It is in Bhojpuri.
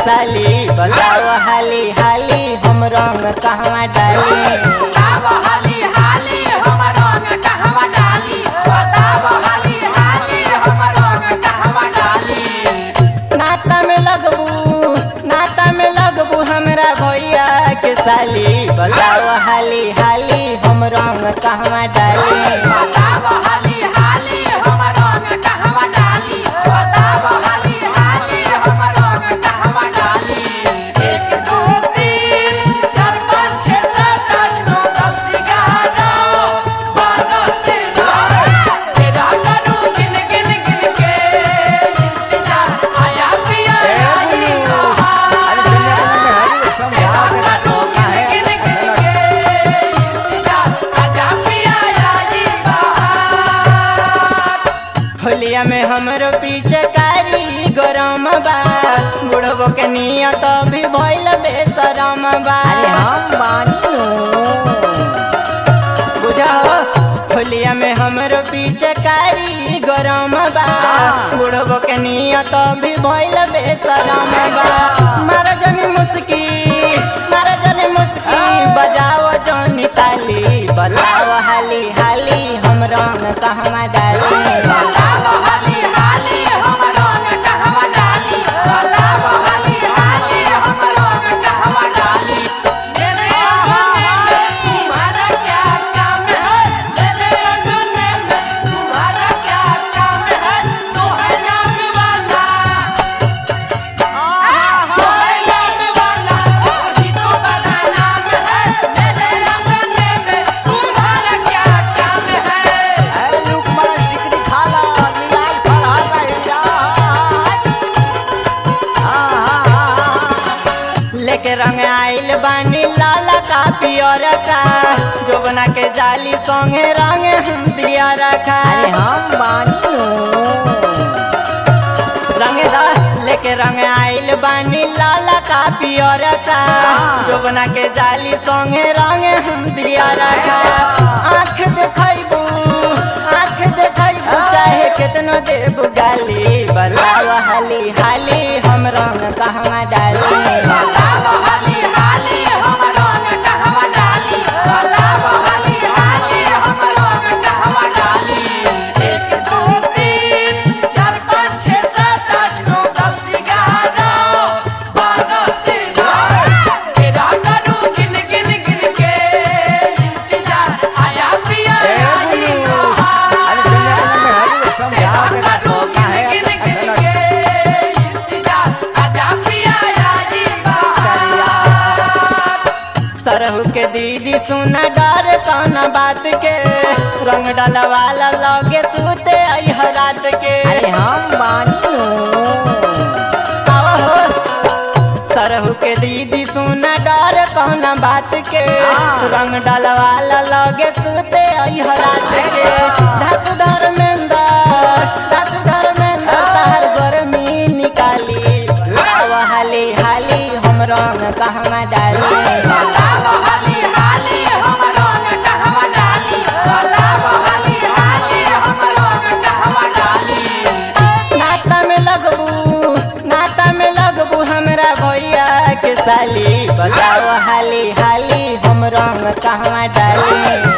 साली बताओ हाली हाली हम रंग कहवा डाली बताव हाली हाली हम रंग कहवा डाली बताव हाली हाली हम रंग कहवा डाली नाता में लगबू नाता में लगबू हमरा भैया के साली बताओ हाली हाली हम रंग कहवा डाली बताव हाली हाली हम रंग कहवा डाली बताव हाली हाली हम रंग कहवा डाली एक दो तीन चार पाँच छः सात आठ नौ दस ग्यारह बारह तेरह तेरह करूँ गिन गिन गिन के इंतजार आया पिया आई बहार तेरह करूँ गिन गिन गिन के इंतजार आजा पिया आई बहार होलिया में हमरो पीछे कारी गरम बा बुढ़बो के नियत भी भइल बेसरम बा हम बानी बुझा होलिया में हमरो पीछे कारी गरम बा बुढ़बो के नियत भी भइल बेसरम बा मारा जनी मुस्की मारा जनी मुस्की बजाओ जनी ताली बताओ हाली हाली हम रंग कहवा डाली बताव हाली हाली हम रंग कहवा डाली बताव हाली हाली हम रंग कहवा डाली मेरे अंगने में तुम्हारा क्या काम है मेरे अंगने में तुम्हारा क्या काम है तो है नाम वाला जो है नाम वाला वही तो बड़ा नाम है मेरे अंगने में तुम्हारा क्या काम है लुक मार चिकनी खाला मिलाल फरहाल रही जा लेके रंग आइल बानी लाला का पियर का जोबना के जाली संगे रंग हम दिया रखा अरे हम बानी रंग दा लेके रंग आइल बानी लाला का पियर का जोबना के जाली संगे रंग हम दिया रखा आँख देखैबू आँख देखैबू चाहे कितनो देबू गाली बताओ हाली हाली हम रंग कहवा डाली बताव हाली हाली हम रंग कहवा डाली बताव हाली हाली हम रंग कहवा डाली एक दो तीन चार पाँच छः सात आठ नौ दस ग्यारह बारह तेरह तेरह करूँ गिन गिन गिन के इंतजार आया पिया आई बहार तेरह करूँ गिन गिन गिन के इंतजार आजा पिया आई बहार सरहू के दीदी सुना डर कौन बात के रंग डलवाला लगे सूते आई रात के अरे हम बानी आओ हो। सरहू के दीदी सुना डर कौन बात के रंग डलवाला लगे सूते आई रात के धस धर्मेंदर धस धर्मेंदर तहर गर्मी निकाली आओ हाली हाली हम रंग कहवा डाली बताव हाली हाली हम रंग कहवा डाली बताव हाली हाली हम रंग कहवा डाली नाता में लगबू नाता में लगबू हमरा भैया के साली बताओ हाली हाली हम रंग कहवा डाली